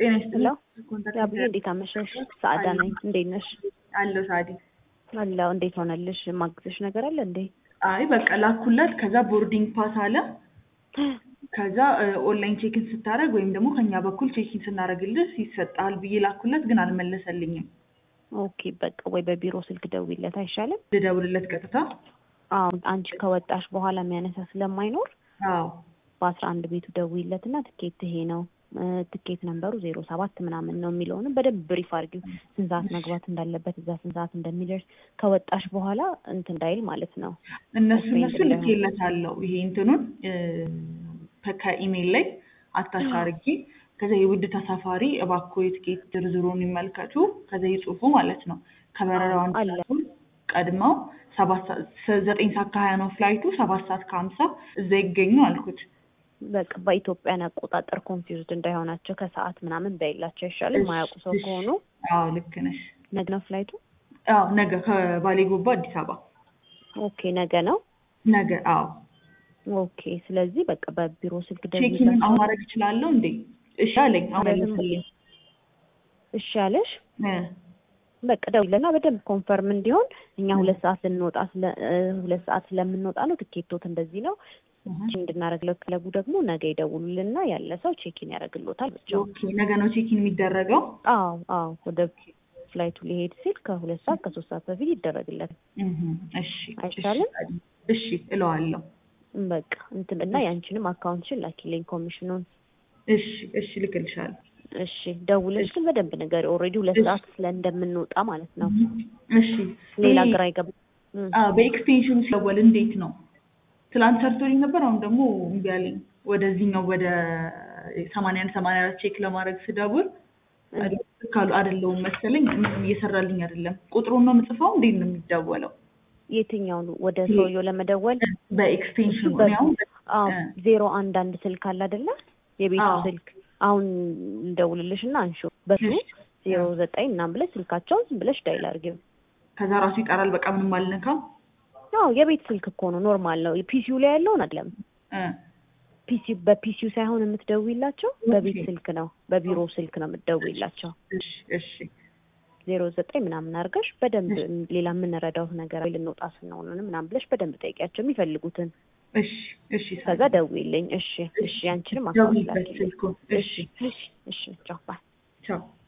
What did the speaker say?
ጤና ሄሎ ይስጥልኝ። ያብዬ እንዴት አመሸሽ? ሰአዳ ነኝ። እንዴት ነሽ? አለሁ ሳዲ። አለሁ። እንዴት ሆነልሽ? ማግዘሽ ነገር አለ እንዴ? አይ በቃ ላኩላት። ከዛ ቦርዲንግ ፓስ አለ። ከዛ ኦንላይን ቼክን ስታደርግ ወይም ደግሞ ከኛ በኩል ቼክን ስናደርግልህ ይሰጣል ብዬ ላኩላት፣ ግን አልመለሰልኝም። ኦኬ በቃ ወይ በቢሮ ስልክ ደውይለት አይሻልም? ልደውልለት ቀጥታ? አዎ አንቺ ከወጣሽ በኋላ የሚያነሳ ስለማይኖር አዎ በአስራ አንድ ቤቱ ደውይለት እና ትኬት ይሄ ነው ትኬት ነንበሩ ዜሮ ሰባት ምናምን ነው የሚለውንም በደንብ ብሪፍ አድርጊው። ስንት ሰዓት መግባት እንዳለበት እዛ ስንት ሰዓት እንደሚደርስ ከወጣሽ በኋላ እንትን እንዳይል ማለት ነው። እነሱ ኦኬ፣ እነሱ እንዳይሆን። ልኬለታለሁ። ይሄ እንትኑን ከኢሜል ላይ አታች አድርጌ ከዛ የውድ ተሳፋሪ እባክዎ የትኬት ዝርዝሩን ይመልከቱ፣ ከዛ ይጽፉ ማለት ነው። ከበረራው አንድ አለ። ሰዓቱን ቀድመው ሰባት ሰዓት ዘጠኝ ሰዓት ከሀያ ነው ፍላይቱ፣ ሰባት ሰዓት ከሀምሳ እዛ ይገኙ አልኩት። በቃ በኢትዮጵያን አቆጣጠር ኮንፊውዝድ እንዳይሆናቸው ከሰዓት ምናምን በይላቸው አይሻልም? ማያውቁ ሰው እሺ። ከሆኑ አዎ ልክ ነሽ። ነገ ነው ፍላይቱ። አዎ ነገ ከባሌ ጎባ አዲስ አበባ ኦኬ ነገ ነው። ነገ። አዎ ኦኬ ስለዚህ በቃ በቢሮ ስልክ ቼኪን ደውይላቸው። አሁን ማድረግ እችላለሁ እንዴ? እሺ አለኝ። አሁን ማለትም መለሰልኝ። እሺ ያለሽ እ በቃ ደውይለና በደንብ ኮንፈርም እንዲሆን እኛ ሁለት ሰዓት ልንወጣ ስለ እ ሁለት ሰዓት ስለምንወጣ ነው ትኬቶት እንደዚህ ነው እህ። እንድናደርግለው ክለቡ ደግሞ ነገ ይደውሉልና ያለ ሰው ቼኪን ያደርግሎታል ብቻ። ኦኬ ነገ ነው ቼኪን የሚደረገው? አዎ አዎ ወደ ፍላይቱ ሊሄድ ሲል ከሁለት ሰዓት ከሶስት ሰዓት በፊት ይደረግለታል። እህ። እሺ አይቻልም? እሺ እለዋለሁ። በቃ እንትን እና ያንቺንም አካውንትሽን ላኪልኝ ኮሚሽኑን። እሺ እሺ ልክልሻለሁ። እሺ ደውለሽ ግን በደንብ ንገሪ። ኦልሬዲ ሁለት እሺ። ሰዓት ስለ እንደምንወጣ ማለት ነው። እሺ ሌላ ይሄ- ግራ ይገባ እም። አዎ በኤክስቴንሽኑ ሲደወል እንዴት ነው? ትላንት ሰርቶልኝ ነበር። አሁን ደግሞ እምቢ አለኝ። ወደዚህኛው ወደ ሰማንያ አንድ ሰማንያ አራት ቼክ ለማድረግ ስደውል ካሉ አይደለውም መሰለኝ ምንም እየሰራልኝ አይደለም። ቁጥሩን ነው የምጽፈው? እንዴት ነው የሚደወለው? የትኛውን ወደ ሰውየው ለመደወል በኤክስቴንሽኑ በ- እኔ አሁን አዎ እ። ዜሮ አንድ አንድ ስልክ አለ አይደለ? የቤቱ አዎ። ስልክ አሁን እንደውልልሽ እና አንሺው በሱ እሺ። ዜሮ ዘጠኝ ምናምን ብለሽ ስልካቸውን ዝም ብለሽ ዳይል አድርጊው። ከዛ ራሱ ይጠራል። በቃ ምንም አልነካም። አዎ የቤት ስልክ እኮ ነው ኖርማል ነው። ፒሲዩ ላይ ያለውን አይደለም። እ። ፒሲ በፒሲዩ ሳይሆን የምትደውይላቸው በቤት ኦኬ። ስልክ ነው፣ በቢሮ ስልክ ነው የምትደውይላቸው። እሺ እሺ ዜሮ ዘጠኝ ምናምን አድርገሽ በደንብ ሌላ የምንረዳው ነገር ወይ ልንወጣ ስንሆን ምናምን ብለሽ በደንብ ጠይቂያቸው የሚፈልጉትን። እሺ እሺ ከዛ ደውይልኝ። እሺ እሺ፣ ያንቺንም አካውንት ደውይበት ላኪልኝ። ስልኩን። እሺ እሺ እሺ፣ ቻው ባይ። ቻው